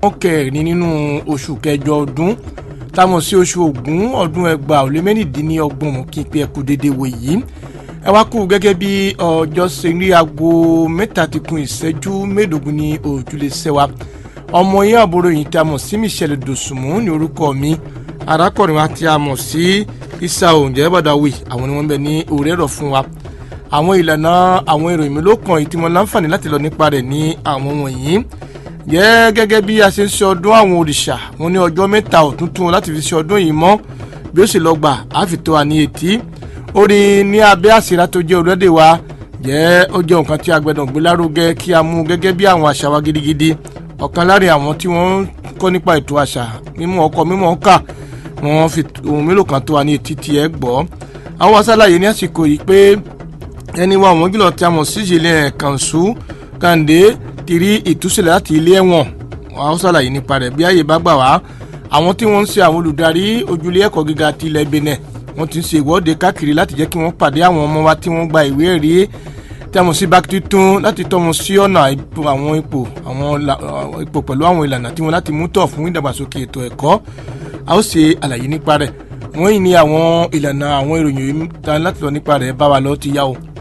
kẹrin nínú oṣù kẹjọ ọdún táwọn sí oṣù Ògún ọdún ẹgbàá ó lé mẹ́rìndínlọ́gbọ̀n mú kí n pe ẹkú dédé wò yìí ẹ wá kú gẹ́gẹ́ bí ọjọ́ ṣe rí aago mẹ́ta ti kún ìṣẹ́jú mẹ́ẹ̀ẹ́dógún ní òjúlé sẹ́wà ọmọ yín àbúrò yìí tí a mọ̀ sí Michelle Dòsùnmù ní orúkọ mi arákùnrin wa tí a mọ̀ sí Isa oúnjẹ bàdáwì àwọn ni wọ́n bẹ ní orí ẹ̀rọ fún wa àwọn ìlànà àwọn ìròyìn mi ló kàn yìí tí mo láǹfààní láti lọ nípa rẹ̀ ní àwọn wọ̀nyí jẹ́ gẹ́gẹ́ bí a ṣe ń ṣe ọdún àwọn òrìṣà wọn ní ọjọ́ mẹ́ta ọ̀túntún láti fi ṣe ọdún yìí mọ́ bí ó sì lọ gbà á fi tó wa ní etí orí ní abẹ́ àsíra tó jẹ́ orílẹ̀-èdè wa jẹ́ ó jẹ́ nǹkan tí a gbẹ́dọ̀ gbé lárugẹ kí a mú gẹ́gẹ́ bí àwọn àṣà wa gidigidi ọ̀kan láàrin àwọn tí wọ́n ń kọ́ nípa ètò àṣà mímú ọkọ mímú ọkà wọ́n fi ohun mélòó kan tó wa ní etí tí ẹ gbọ́ àwọn aṣáláyé ní àsìkò yìí pé ẹni wa àwọn gílọ̀ tí a mọ̀ sí ìṣẹ̀lẹ̀ kànṣú kàǹdé ti rí ìtúsílẹ̀ láti ilé ẹ̀wọ̀n àwọn aṣáláyé nípa rẹ̀ bí ààyè bá gbà wá àwọn tí wọ́n ń ṣe àwọn olùdarí ojúlé ẹ̀kọ́ gíga ti ilẹ̀ Benin wọ́n ti ń ṣe ìwọ́de káàkiri láti jẹ́ kí wọ́n pàdé àwọn ọmọ wa tí wọ́n gba ìwé ẹ̀rí tí a mọ̀ sí bákítí tún láti tọ́ wọn sí ọ̀nà àwọn ipò àwọn ipò pẹ̀lú àwọn ìlànà tí wọ́n láti mú tọ̀ fún ìdàgbàsókè ètò ẹ̀kọ́ a ó ṣe àlàyé nípa rẹ̀ wọ́n yìí ní àwọn ìlànà àwọn ìròyìn yìí láti lọ nípa rẹ̀ bá wa lọ ti yá o.